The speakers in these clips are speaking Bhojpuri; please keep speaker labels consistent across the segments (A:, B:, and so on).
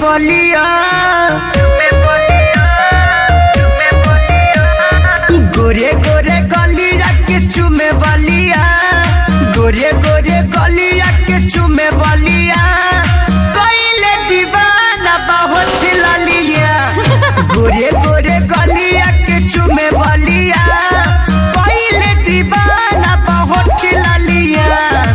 A: बलिया गोरे गोरे गलिया के चुमे बलिया गोरे गोरे गलिया के चुमे बलिया कइले दीवाना बहुत ललिया गोरे गोरे गलिया के चुमे बलिया कइले दीवाना बहुत ललिया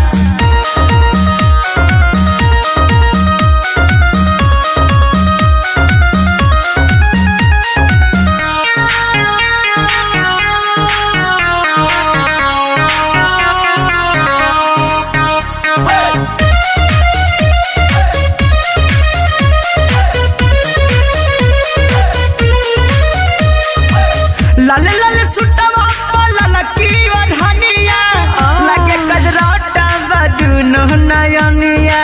A: लाल लाल सुटवा लाल की ओढ़निया लगे कजराटा बदुनो नयनिया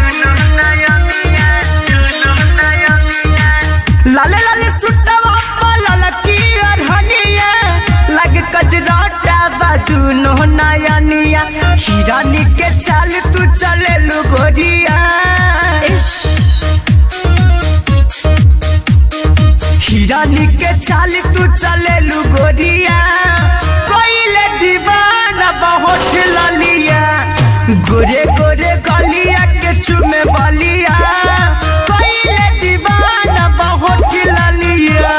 A: लाल लाल सुटवा लाल की ओढ़निया लगे कजराटा बदुनो नयनिया हिरानी के चाल तू चले लू गोरिया हिरानी के चाल तू चले लू गोरिया कोइले दीवाना बहुत ललिया गोरे गोरे गलिया के चुमे बलिया कोइले दीवाना बहुत ललिया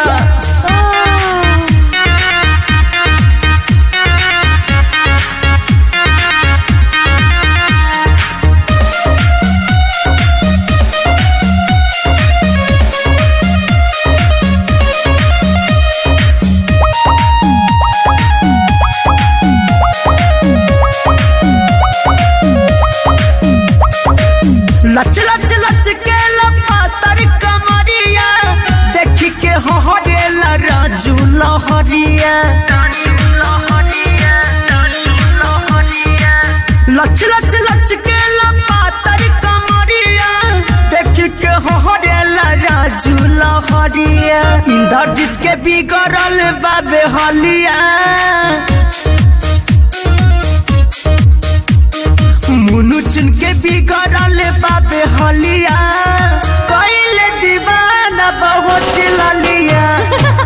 A: लच लच लच के लपातर कमरिया देख के हरेला राजू लहरिया लच लच लच के लपातर कमरिया देख के हरेला राजू लहरिया इंद्रजीत के बिगड़ल बाबे हलिया मुनु चुन के बिगड़ल बाबे हलिया कइले दीवाना बहुत ललिया